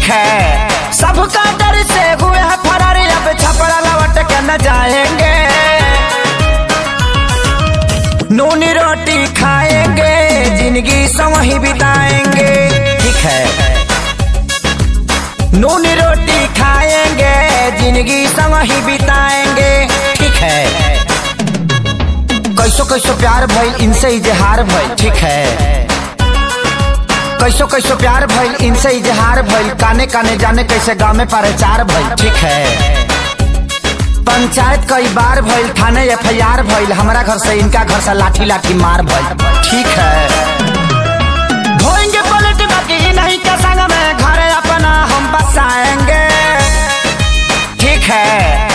ठीक है सबका डर से हुए हैं फरार अब छपरा लौट के न जाएंगे नूनी रोटी खाएंगे जिंदगी संग ही बिताएंगे ठीक है नूनी रोटी खाएंगे जिंदगी संग ही बिताएंगे ठीक है कैसो कैसो प्यार भइल इनसे इजहार भइल ठीक है कैसो कैसो प्यार भइल इनसे इजहार भइल काने काने जाने कैसे गाँव में प्रचार भइल ठीक है पंचायत कई बार भइल थाने एफ आई आर भइल हमारा घर से इनका घर से लाठी लाठी मार भइल ठीक है धोएंगे पलट बाकी नहीं के संग में घर अपना हम बसाएंगे ठीक है